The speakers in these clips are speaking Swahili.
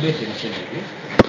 beti niseme hivi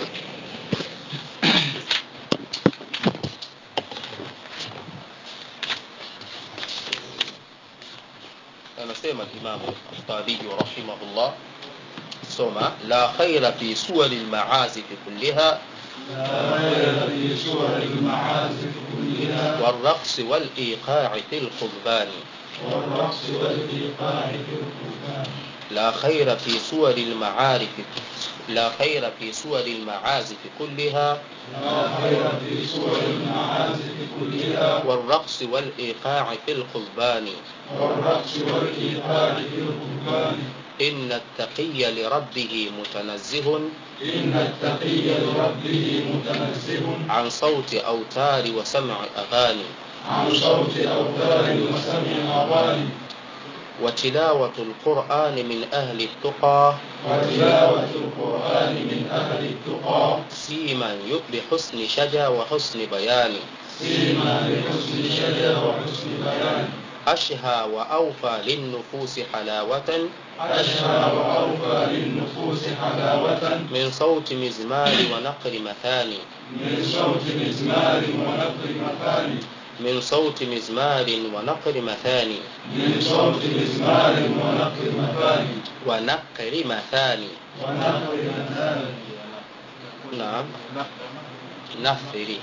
anasema Imamu Tabibi rahimahullah soma la khaira fi suwari lmaazif kulliha لا خير في سور المعازف كلها والرقص والإيقاع في الخضبان والرقص والإيقاع في القرآن لا خير في صور المعارف لا خير في صور المعازف كلها لا خير في سور المعازف كلها والرقص والإيقاع في الخضبان والرقص والإيقاع في القرآن إن التقي لربه متنزه إن التقي لربه متنزه عن صوت أوتار وسمع أغاني عن صوت أوتار وسمع أغاني وتلاوة القرآن من أهل التقى وتلاوة القرآن من أهل التقى سيما بحسن شجا وحسن بيان سيما لحسن شجا وحسن بيان أشهى وأوفى للنفوس حلاوة أشهى وأوفى للنفوس حلاوة من صوت مزمار ونقر مثاني من صوت مزمار ونقر مثاني من صوت مزمار ونقر مثاني من صوت مزمار ونقر مثاني ونقر مثاني ونقر مثاني نعم نفري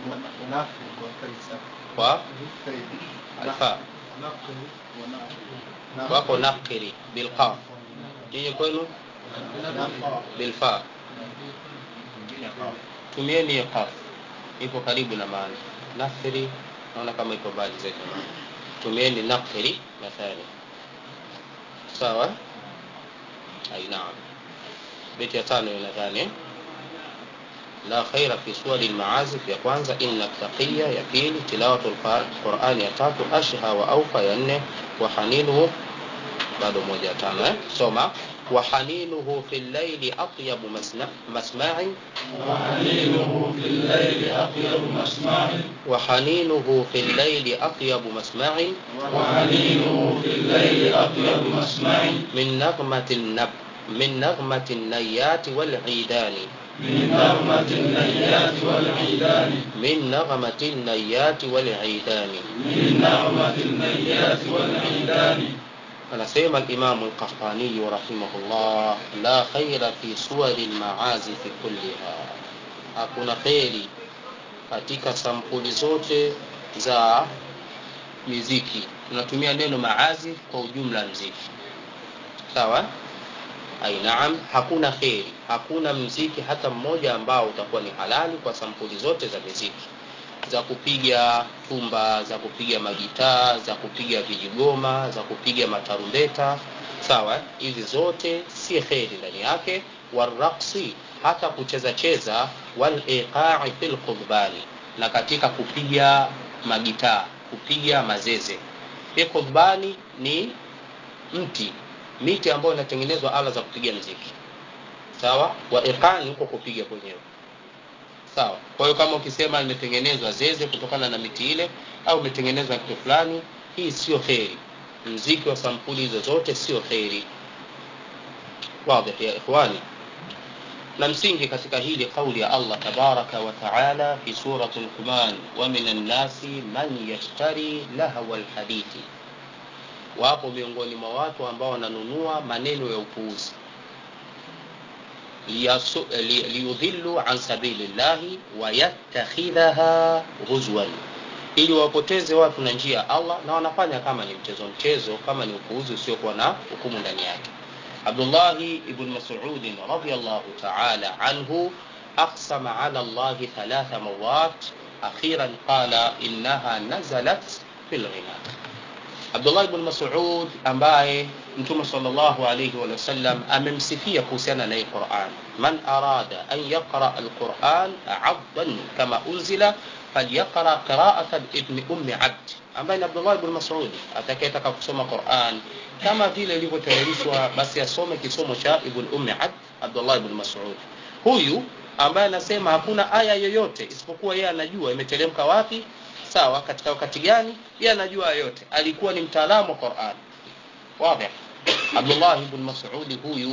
والفاء wako nakiri bilqaf nyinyi kwenu bilfa tumieni hiyo qaf ipo karibu na maana nathiri naona kama iko mbali zaidi tumieni nakiri mathani sawa ai naam beti ya tano nadhani la khaira fi suwari lmaazif ya kwanza inna taqiya ya pili tilawatu lqurani ya tatu ashha wa aufa ya nne wa haninuhu bado moja ya tano eh? soma wa haninuhu fi llaili atyabu masna- masma'i وحنينه في الليل أطيب مسمع wa haninuhu fi llaili atyabu masma'i وحنينه في الليل أطيب مسمع min naghmati nab min naghmati nayati wal'idani من نغمة النيات والعيدان min naghmati nayati wal'idani من نغمة النيات والعيدان anasema alimamu lqahtaniyu rahimahullah la khaira fi suwari lmaazifi kulliha hakuna kheri katika sampuli zote za miziki tunatumia neno maazif kwa ujumla mziki sawa ai naam hakuna kheri hakuna mziki hata mmoja ambao utakuwa ni halali kwa sampuli zote za miziki za kupiga tumba za kupiga magitaa za kupiga vijigoma za kupiga matarumbeta sawa hizi zote si kheri ndani yake waraksi hata kucheza cheza waliqai fi lkhudbani na katika kupiga magitaa kupiga mazeze hii khudbani ni mti miti ambayo inatengenezwa ala za kupiga mziki sawa wa iqani huko kupiga kwenyewe sawa kwa hiyo kama ukisema limetengenezwa zeze kutokana na miti ile au imetengenezwa kitu fulani hii sio kheri mziki wa sampuli hizo zote sio kheri wadhi ya ikhwani na msingi katika hili kauli ya allah tabaraka wa taala fi surati luqman wa min annasi man yashtari lahwa lhadithi wapo miongoni mwa watu ambao wananunua maneno ya upuuzi liyasu- li- liyudhillu an sabilillahi wayattakhidhaha huzwan ili wapoteze watu na njia ya allah na wanafanya kama ni mchezo mchezo kama ni upuuzi usiokuwa na hukumu ndani yake abdullahi ibn masudin radiallahu taala anhu aqsama ala llahi thalatha mawat akhiran qala innaha nazalat fi lghina abdullah ibn masud ambaye mtume salllahu alaihi wa sallam amemsifia kuhusiana na hii quran man arada an yaqra alquran abdan kama unzila falyaqra qiraata ibni ummi abd ambaye ni abdullah ibn masud atakayetaka kusoma quran kama vile ilivyotayarishwa basi asome kisomo cha ibn ummi abd abdullah ibn masud huyu ambaye anasema hakuna aya yoyote isipokuwa yeye anajua imeteremka wapi sawa katika wakati gani yeye anajua yote alikuwa ni mtaalamu wa Qur'an wazi Abdullah ibn Mas'ud huyu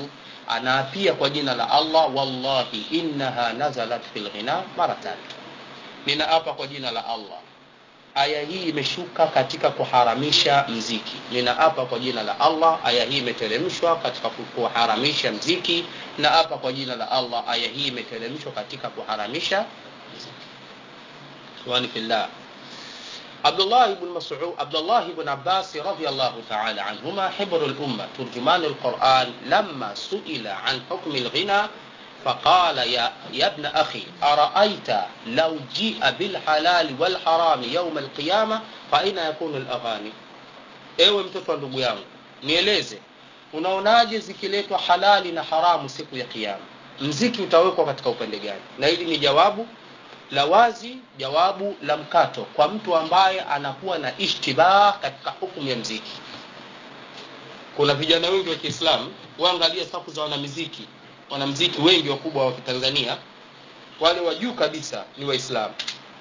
anaapia kwa jina la allah wallahi innaha nazalat fi lghina mara tatu ninaapa kwa jina la allah aya hii imeshuka katika kuharamisha mziki ninaapa kwa jina la allah aya hii imeteremshwa katika kuharamisha mziki naapa kwa jina la allah aya hii imeteremshwa katika kuharamisha mziki ikhwani fillah عبد الله بن مسعود عبد الله بن عباس رضي الله تعالى عنهما حبر الأمة ترجمان القرآن لما سئل عن حكم الغنى فقال يا, يا ابن أخي أرأيت لو جيء بالحلال والحرام يوم القيامة فأين يكون الأغاني ewe mtoto wa ndugu yangu nieleze unaonaje zikiletwa halali na haramu siku ya kiama mziki utawekwa katika upande gani na hili ni jawabu la wazi jawabu la mkato kwa mtu ambaye anakuwa na ishtibah katika hukumu ya mziki kuna vijana wengi wa kiislamu waangalia safu za wanamiziki wanamziki wengi wakubwa wa kitanzania wale wa juu kabisa ni waislamu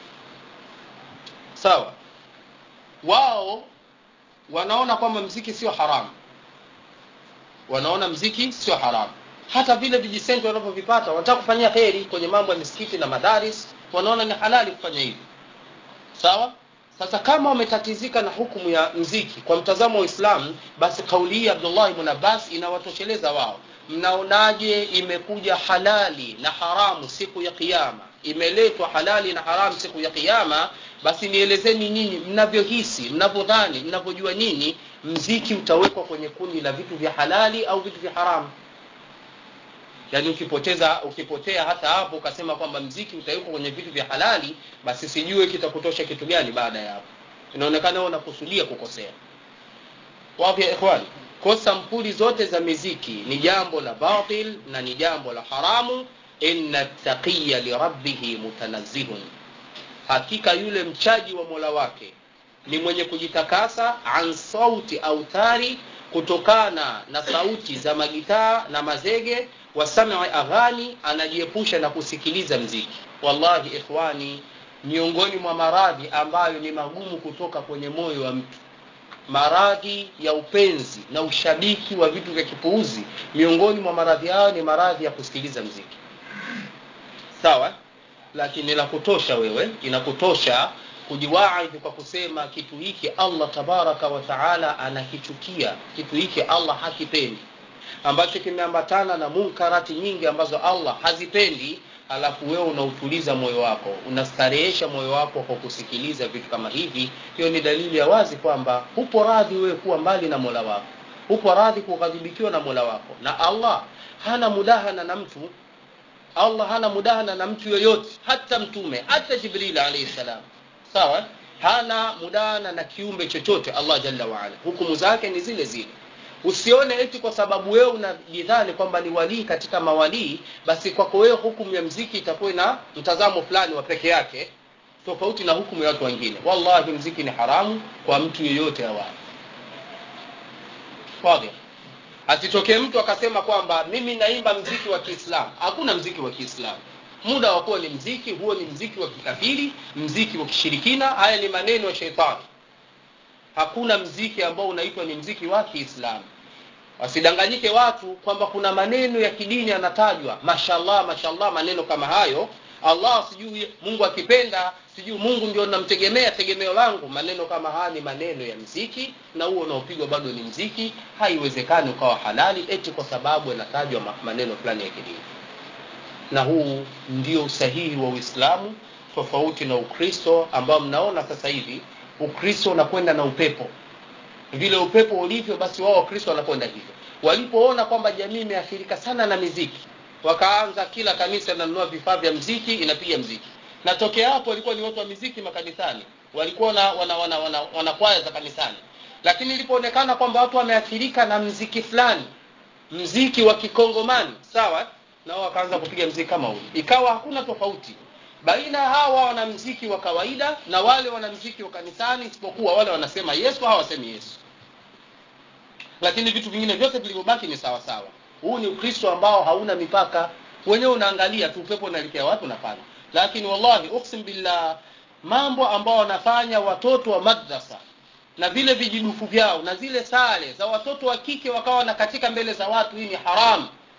sawa wao wanaona kwamba mziki sio haramu wanaona mziki sio haramu hata vile vijisenti wanavyovipata wanataka kufanyia heri kwenye mambo ya misikiti na madaris wanaona ni halali kufanya hivi sawa sasa kama wametatizika na hukumu ya mziki kwa mtazamo wa uislamu basi kauli hii abdullah ibn abbas inawatosheleza wao mnaonaje imekuja halali na haramu siku ya kiyama imeletwa halali na haramu siku ya kiyama basi nielezeni nyinyi mnavyohisi mnavyodhani mnavyojua nyinyi mziki utawekwa kwenye kundi la vitu vya halali au vitu vya haramu yaani ukipoteza ukipotea hata hapo ukasema kwamba mziki utawekwa kwenye vitu vya halali basi sijue kitakutosha kitu gani baada ya hapo inaonekana unakusudia kukosea wapi ya ikhwani kwa sampuli zote za miziki ni jambo la batil na ni jambo la haramu inna taqiya lirabbihi mutanazzihun hakika yule mchaji wa mola wake ni mwenye kujitakasa an sauti autari kutokana na sauti za magitaa na mazege wasami aghani anajiepusha na kusikiliza mziki wallahi ikhwani miongoni mwa maradhi ambayo ni magumu kutoka kwenye moyo wa mtu maradhi ya upenzi na ushabiki wa vitu vya kipuuzi miongoni mwa maradhi hayo ni maradhi ya kusikiliza mziki sawa lakini inakutosha wewe inakutosha kujiwaidhi kwa kusema kitu hiki allah tabaraka wa taala anakichukia kitu hiki allah hakipendi ambacho kimeambatana na munkarati nyingi ambazo allah hazipendi alafu wewe unautuliza moyo wako unastarehesha moyo wako kwa kusikiliza vitu kama hivi hiyo ni dalili ya wazi kwamba hupo radhi wewe kuwa mbali na mola wako hupo radhi kughadhibikiwa na mola wako na allah hana mudahana na mtu allah hana mudahana na mtu yoyote hata mtume hata jibril alaihi salam sawa hana mudahana na kiumbe chochote allah jalla waala hukumu zake ni zile zile usione eti kwa sababu wewe unajidhani kwamba ni walii katika mawalii basi kwako wewe hukumu ya mziki itakuwa na mtazamo fulani wa peke yake tofauti na hukumu ya watu wengine wallahi mziki ni haramu kwa mtu yeyote awali wadhi asitokee mtu akasema kwamba mimi naimba mziki wa kiislamu hakuna mziki wa kiislamu muda wa kuwa ni mziki huo ni mziki wa kikafiri mziki wa kishirikina haya ni maneno ya sheitani hakuna mziki ambao unaitwa ni mziki wa kiislamu wasidanganyike watu kwamba kuna maneno ya kidini yanatajwa mashallah mashallah maneno kama hayo allah sijui mungu akipenda sijui mungu ndio namtegemea tegemeo langu maneno kama haya ni maneno ya mziki na huo unaopigwa bado ni mziki haiwezekani ukawa halali eti kwa sababu yanatajwa maneno fulani ya kidini na huu ndio usahihi wa uislamu tofauti na ukristo ambao mnaona sasa hivi ukristo unakwenda na upepo vile upepo ulivyo basi wao wakristo wanakwenda hivyo walipoona kwamba jamii imeathirika sana na miziki wakaanza kila kanisa inanunua vifaa vya mziki inapiga mziki na tokea hapo walikuwa ni watu wa miziki makanisani walikuwa na wana, wana, wana, wana kwaya za kanisani lakini ilipoonekana kwamba watu wameathirika na mziki fulani mziki wa kikongomani sawa nao wakaanza kupiga mziki kama huu ikawa hakuna tofauti baina ya hawa wanamziki wa kawaida na wale wanamziki wa kanisani isipokuwa wale wanasema yesu hawasemi yesu lakini vitu vingine vyote vilivyobaki ni sawa sawa huu ni ukristo ambao hauna mipaka wenyewe unaangalia tu upepo unaelekea wapi unafanya lakini wallahi uksim billah mambo ambao wanafanya watoto wa madrasa na vile vijidufu vyao na zile sare za watoto wa kike wakawa na katika mbele za watu hii ni haramu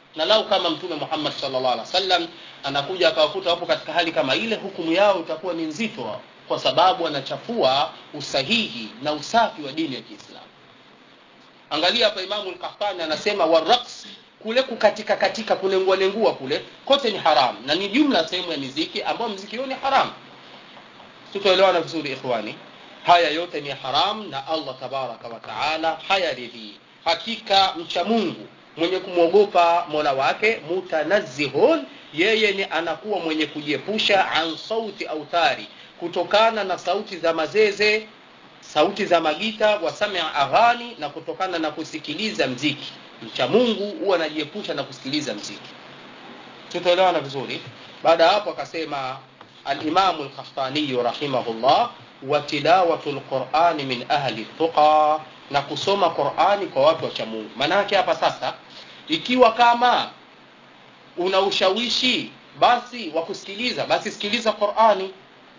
na lau kama mtume muhammad sallallahu alaihi wasallam anakuja akawakuta wapo katika hali kama ile hukumu yao itakuwa ni nzito kwa sababu anachafua usahihi na usafi wa dini ya kiislamu angalia hapa imamu lkahtani anasema waraks kule kukatika katika kulengua lengua kule kote ni haramu na ni jumla sehemu ya miziki ambayo mziki hiyo ni haramu tutoelewana vizuri ikhwani haya yote ni haramu na allah tabaraka wa taala hayaridhii hakika mcha mungu mwenye kumwogopa mola wake mutanazihun yeye ni anakuwa mwenye kujiepusha an sauti autari kutokana na sauti za mazeze sauti za magita wasamia aghani na kutokana na kusikiliza mziki mcha mungu huwa anajiepusha na kusikiliza mziki tutaelewana vizuri baada ya hapo akasema alimamu lkahtaniyu rahimahullah wa tilawatu lqurani min ahli tuqa na kusoma qurani kwa watu wa chamungu maanaake hapa sasa ikiwa kama una ushawishi basi wa kusikiliza basi sikiliza qurani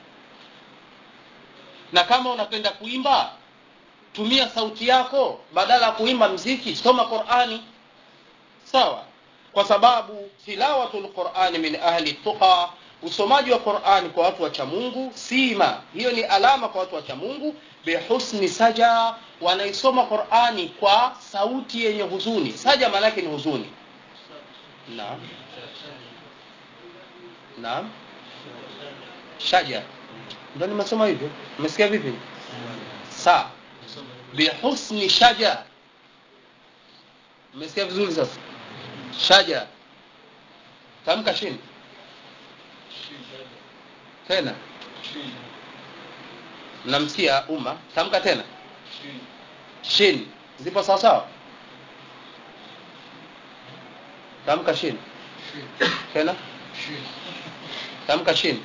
na kama unapenda kuimba tumia sauti yako badala ya kuimba mziki soma qurani sawa kwa sababu tilawatu lqurani min ahli tuqa usomaji wa qurani kwa watu wa chamungu sima hiyo ni alama kwa watu wa chamungu bihusni saja wanaisoma qurani kwa sauti yenye huzuni saja maanake ni huzuni naam naam shaja ndo nimesoma hivyo umesikia vipi saa bihusni shaja umesikia vizuri sasa shaja tamka chini tena mnamsikia umma tamka tena shin zipo sawasawa tamka shin tena tamka shin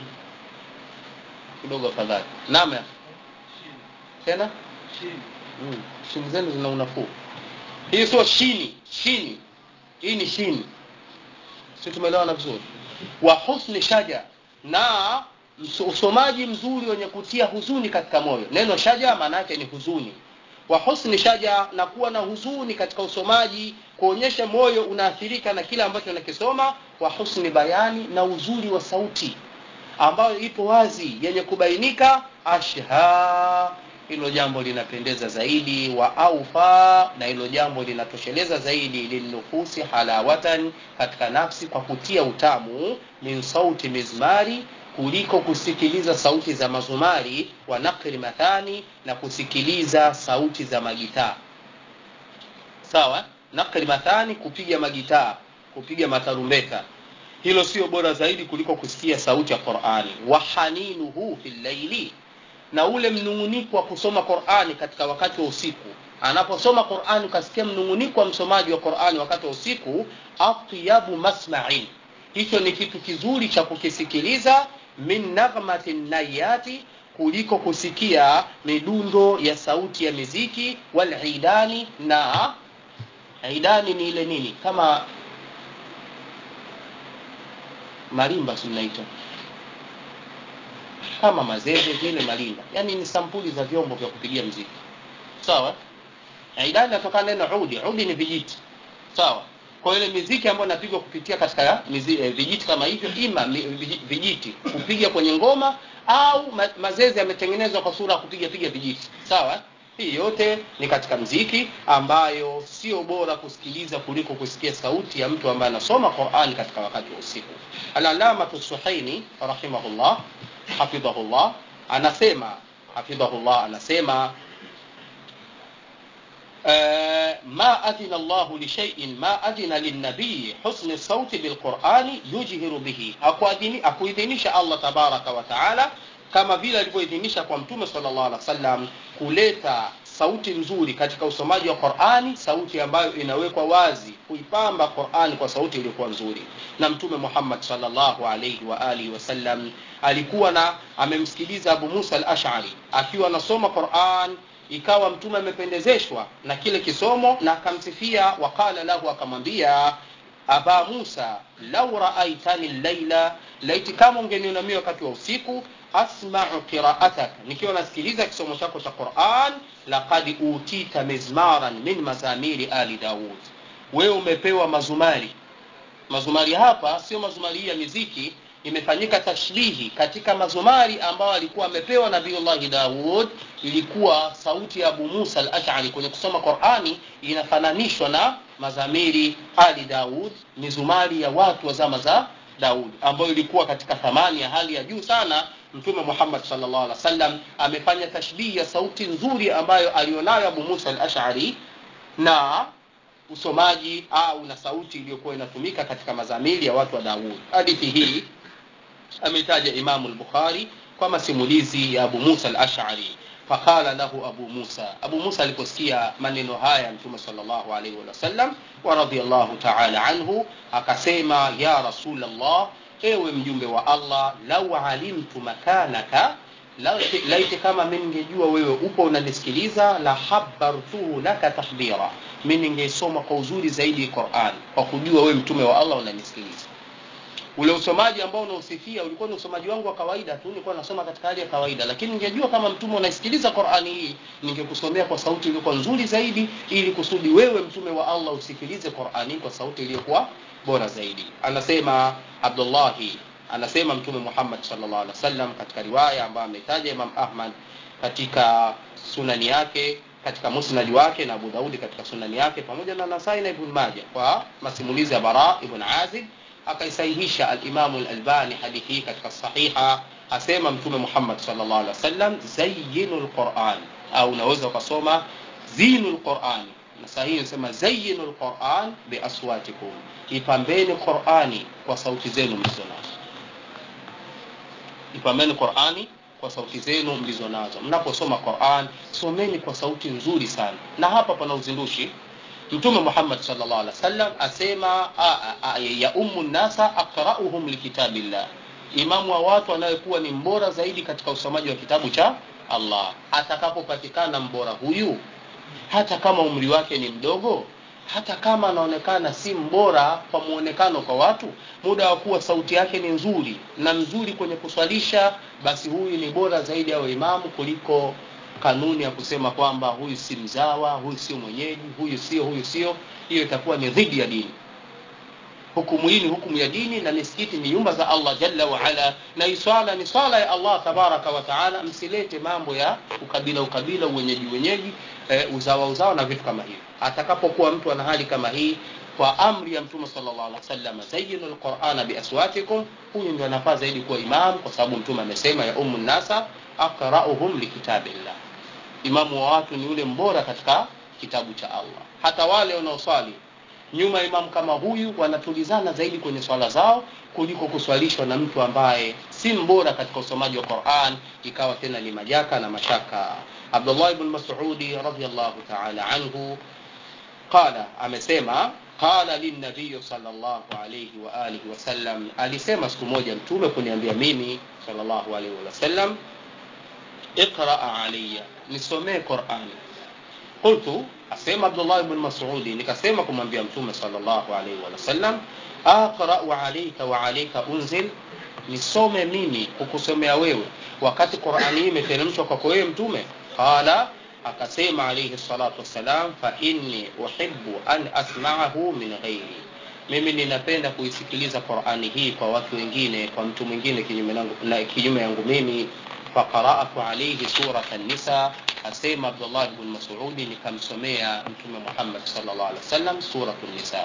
kidogo afadhali naam ya tena mm. shini zenu zina unafuu hii sio shini shini hii ni shini si tumeelewana vizuri wa husni shaja na usomaji mzuri wenye kutia huzuni katika moyo neno shaja maana yake ni huzuni wa husni shaja na kuwa na huzuni katika usomaji kuonyesha moyo unaathirika na kile ambacho unakisoma wa husni bayani na uzuri wa sauti ambayo ipo wazi yenye kubainika ashha hilo jambo linapendeza zaidi wa aufa na hilo jambo linatosheleza zaidi lilnufusi halawatan katika nafsi kwa kutia utamu min sauti mizmari kuliko kusikiliza sauti za mazumari wa nakri mathani na kusikiliza sauti za magitaa sawa nakri mathani kupiga magitaa kupiga matarumbeta hilo sio bora zaidi kuliko kusikia sauti ya qurani wa haninuhu fi llaili na ule mnung'uniko wa kusoma qurani katika wakati wa usiku anaposoma qurani ukasikia mnung'uniko wa msomaji wa qurani wakati wa usiku atyabu masmain hicho ni kitu kizuri cha kukisikiliza min naghmati nayati kuliko kusikia midundo ya sauti ya miziki walidani na idani ni ile nini kama marimba sinaita kama mazeze vile marimba yani ni sampuli za vyombo vya kupigia mziki sawa idani inatokana neno udi udi ni vijiti sawa kwa ile miziki ambayo inapigwa kupitia katika mizi, eh, vijiti kama hivyo ima mi, vijiti kupiga kwenye ngoma au ma, mazezi yametengenezwa kwa sura ya kupiga piga vijiti sawa hii yote ni katika mziki ambayo sio bora kusikiliza kuliko kusikia sauti ya mtu ambaye anasoma Qur'an katika wakati wa usiku al-alamatu suhaini rahimahullah hafidhahullah anasema hafidhahullah anasema آه ما أذن الله لشيء ما أذن للنبي حسن الصوت بالقرآن يجهر به أكوidhinisha Allah tabaraka wa taala kama vile alivyoidhinisha kwa mtume sallallahu alaihi wasallam kuleta sauti nzuri katika usomaji wa Qur'ani sauti ambayo inawekwa wazi kuipamba Qur'ani kwa sauti iliyokuwa nzuri na mtume Muhammad sallallahu alaihi wa alihi wasallam alikuwa na amemsikiliza Abu Musa al-Ash'ari akiwa anasoma Qur'an ikawa mtume amependezeshwa na kile kisomo na akamsifia waqala lahu akamwambia aba musa lau raaitani llaila laiti kama ungeniona mimi wakati wa usiku asmau qiraatak nikiwa nasikiliza kisomo chako cha quran laqad utita mizmaran min mazamiri ali daud wewe umepewa mazumari mazumari hapa sio mazumari ya miziki imefanyika tashbihi katika mazumari ambayo alikuwa amepewa nabiullahi daud ilikuwa sauti ya abu musa al ashari kwenye kusoma qurani inafananishwa na mazamiri ali daud mizumari ya watu wa zama za daud ambayo ilikuwa katika thamani ya hali ya juu sana mtume muhammad salllah alih wasallam amefanya tashbihi ya sauti nzuri ambayo alionayo abu musa al ashari na usomaji au na sauti iliyokuwa inatumika katika mazamili ya watu wa daud hadithi hii ametaja imamu lbukhari kwa masimulizi ya abu musa al-ashari faqala lahu abu musa abu musa aliposikia maneno haya mtume salllahu alaihi wasallam wa radiallahu taala anhu akasema ya rasulllah ewe mjumbe wa allah lau alimtu makanaka laiti kama mi ningejua wewe upo unanisikiliza la habartuhu laka tahbira mi ningeisoma kwa uzuri zaidi quran kwa kujua wewe mtume wa allah unanisikiliza ule usomaji ambao unausifia ulikuwa ni usomaji wangu wa kawaida tu nilikuwa nasoma katika hali ya kawaida lakini ningejua kama mtume unaisikiliza qurani hii ningekusomea kwa sauti iliyokuwa nzuri zaidi ili kusudi wewe mtume wa allah usikilize qurani kwa sauti iliyokuwa bora zaidi anasema abdullahi anasema mtume muhammad salllah alih wasallam katika riwaya ambayo ametaja imam ahmad katika sunani yake katika musnadi wake na abu daudi katika sunani yake pamoja na nasai na ibn maja kwa masimulizi ya bara ibn azib akaisahihisha alimamu lalbani hadithi hii katika sahiha asema mtume muhammad salllah alih wasallam zayinu lquran au unaweza ukasoma zinu lquran na sahihi nasema zayinu lquran biaswatikum ipambeni qurani kwa sauti zenu mlizonazo ipambeni qurani kwa sauti zenu mlizo nazo mnaposoma quran someni kwa sauti nzuri sana na hapa pana uzindushi mtume muhammad salllah alih wasallam asema ya ummu nnasa aqrauhum likitabillah imamu wa watu anayekuwa ni mbora zaidi katika usomaji wa kitabu cha allah atakapopatikana mbora huyu hata kama umri wake ni mdogo hata kama anaonekana si mbora kwa muonekano kwa watu muda wa kuwa sauti yake ni nzuri na nzuri kwenye kuswalisha basi huyu ni bora zaidi awe imamu kuliko kanuni ya kusema kwamba huyu si mzawa huyu sio mwenyeji huyu sio huyu sio hiyo itakuwa ni dhidi ya dini hukumu hii ni hukumu ya dini na misikiti ni nyumba za allah jalla waala na hii swala ni swala ya allah tabaraka wataala msilete mambo ya ukabila ukabila uwenyeji wenyeji e, uzawa uzawa na vitu kama hivyo atakapokuwa mtu ana hali kama hii kwa amri ya mtume salllah alih wasallam zayinu lqurana biaswatikum huyu ndio anafaa zaidi kuwa imam kwa sababu mtume amesema ya umu nnasa aqrauhum likitabillah imamu wa watu ni yule mbora katika kitabu cha allah hata wale wanaoswali nyuma ya imamu kama huyu wanatulizana zaidi kwenye swala zao kuliko kuswalishwa na mtu ambaye si mbora katika usomaji wa quran ikawa tena ni majaka na mashaka abdullah ibn masudi radiallahu taala anhu qala amesema qala linabiyu salllahu alaihi waalihi wasallam alisema siku moja mtume kuniambia mimi salllahu alaihi wasallam iqraa alaya nisomee qurani qultu asema abdullah bn masudi nikasema kumwambia mtume salllahu alaihi wasallam aqrau alaika wa alaika unzil nisome mimi kukusomea wewe wakati qurani hii imeteremshwa kwako wewe mtume qala akasema alaihi salatu wassalam fa inni uhibu an asmaahu min ghairi mimi ninapenda kuisikiliza qurani hii kwa watu wengine kwa mtu mwingine kinyume yangu mimi faqaratu alaihi surat nisa asema abdullah bn masudi nikamsomea mtume muhammad salllah alih wasallam suratu nisa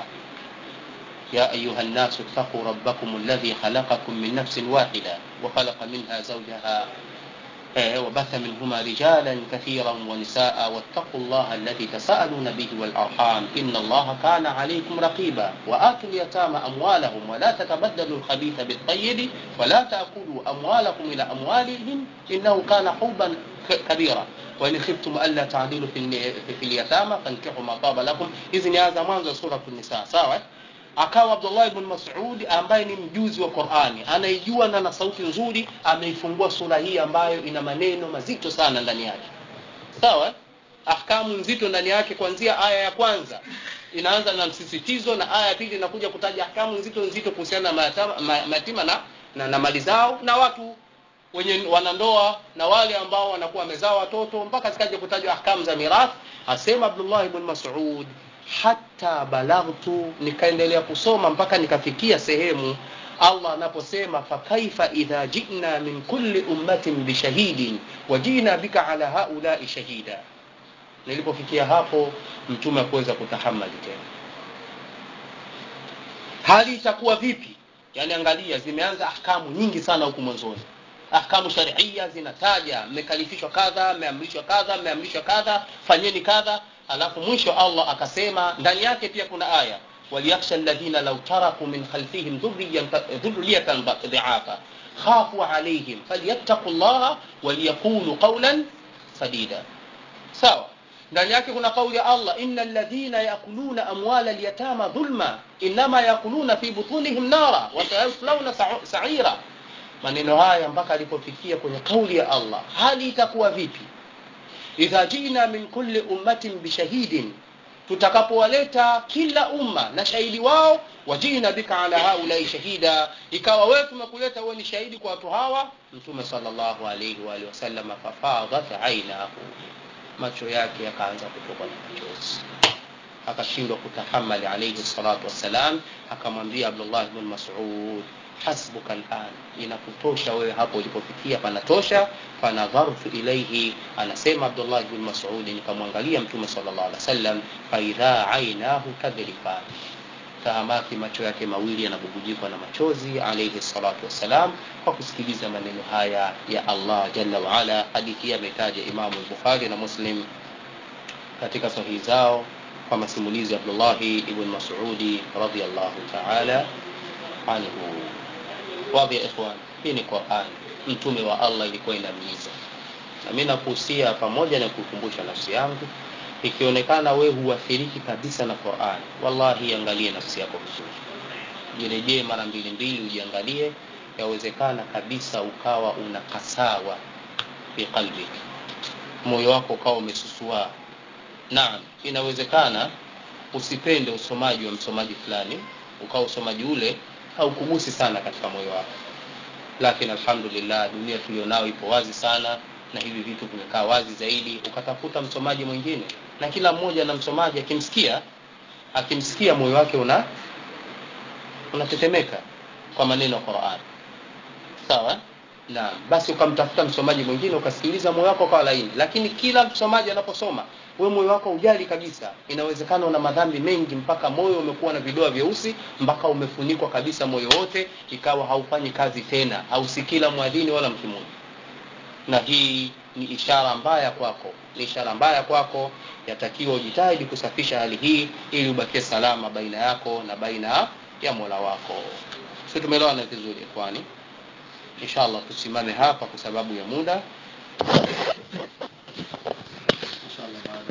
يا أيها الناس اتقوا ربكم الذي خلقكم من نفس واحدة وخلق منها زوجها وبث منهما رجالا كثيرا ونساء واتقوا الله الذي تساءلون به والأرحام إن الله كان عليكم رقيبا وآتوا اليتامى أموالهم ولا تتبدلوا الخبيث بالطيب ولا تأكلوا أموالكم إلى أموالهم إنه كان حوبا كبيرا وإن خفتم ألا تعدلوا في, في اليتامى فانكحوا ما طاب لكم إذن هذا mwanzo سورة النساء sawa akawa abdullah ibn masudi ambaye ni mjuzi wa qurani anaijua na na sauti nzuri ameifungua sura hii ambayo ina maneno mazito sana ndani yake sawa ahkamu nzito ndani yake kuanzia aya ya kwanza inaanza na msisitizo na aya ya pili inakuja kutaja ahkamu nzito nzito kuhusiana na mayatima na, na, na mali zao na watu wenye wanandoa na wale ambao wanakuwa wamezaa watoto mpaka zikaja kutajwa ahkamu za mirathi asema abdullah ibn masud hata balaghtu nikaendelea kusoma mpaka nikafikia sehemu allah anaposema fakaifa idha jina min kulli ummatin bishahidin wajina bika ala haulai shahida nilipofikia hapo mtume akuweza kutahamali tena hali itakuwa vipi yani angalia zimeanza ahkamu nyingi sana huku mwanzoni ahkamu sharia zinataja mmekalifishwa kadha mmeamrishwa kadha mmeamrishwa kadha fanyeni kadha alafu mwisho allah akasema ndani yake pia kuna aya waliyakhsha alladhina law taraku min khalfihim dhurriyatan dhiafa khafu alaihim falyattaqu llaha waliyaqulu qawlan sadida sawa ndani yake kuna kauli ya allah ina ladhina yakuluna amwala lyatama dhulma inama yakuluna fi butunihim nara wasayaslauna saira maneno haya mpaka alipofikia kwenye kauli ya allah hali itakuwa vipi idha jina min kulli ummatin bishahidin tutakapowaleta kila umma na shahidi wao wajina bika ala haulai shahida ikawa wewe tumekuleta wewe ni shahidi kwa watu hawa mtume sallallahu alaihi wa alihi wasallam fafadat ainahu macho yake yakaanza kutoka na machozi akashindwa kutahamali alaihi salatu wassalam akamwambia abdullah bn masud hasbuka lan inakutosha wewe hapo ulipofikia panatosha fanadhartu ilaihi anasema abdullah bn masudi nikamwangalia mtume sal llah alih wasallam faidha ainahu tadrifan tahamaki macho yake mawili yanabubujikwa na machozi alaihi salatu wassalam kwa kusikiliza maneno haya ya allah jalla waala hadithi hii ametaja imamu lbukhari na muslim katika sahihi zao kwa masimulizi ya abdullahi ibn masudi radiallahu taala anhu wadhi ya ikhwan hii ni quran mtume wa allah ilikuwa inamliza na mi nakuhusia pamoja na kuikumbusha nafsi yangu ikionekana we huathiriki kabisa na quran wallahi angalie nafsi yako vizuri jirejee mara mbili mbili ujiangalie yawezekana kabisa ukawa una kasawa fi qalbik moyo wako ukawa umesusua naam inawezekana usipende usomaji wa msomaji fulani ukawa usomaji ule haukugusi sana katika moyo wako lakini alhamdulillah dunia tulionao ipo wazi sana na hivi vitu vimekaa wazi zaidi ukatafuta msomaji mwingine na kila mmoja na msomaji akimsikia akimsikia moyo wake una unatetemeka kwa maneno ya Qur'an sawa na basi ukamtafuta msomaji mwingine ukasikiliza moyo wako ukawa laini lakini kila msomaji anaposoma wewe moyo wako ujali kabisa inawezekana una madhambi mengi mpaka moyo umekuwa na vidoa vyeusi mpaka umefunikwa kabisa moyo wote ikawa haufanyi kazi tena hausikii la mwadhini wala mkimuni na hii ni ishara mbaya kwako ni ishara mbaya kwako yatakiwa ujitahidi kusafisha hali hii ili ubakie salama baina yako na baina ya mola wako si tumeelewana vizuri kwani inshallah tusimame hapa kwa sababu ya muda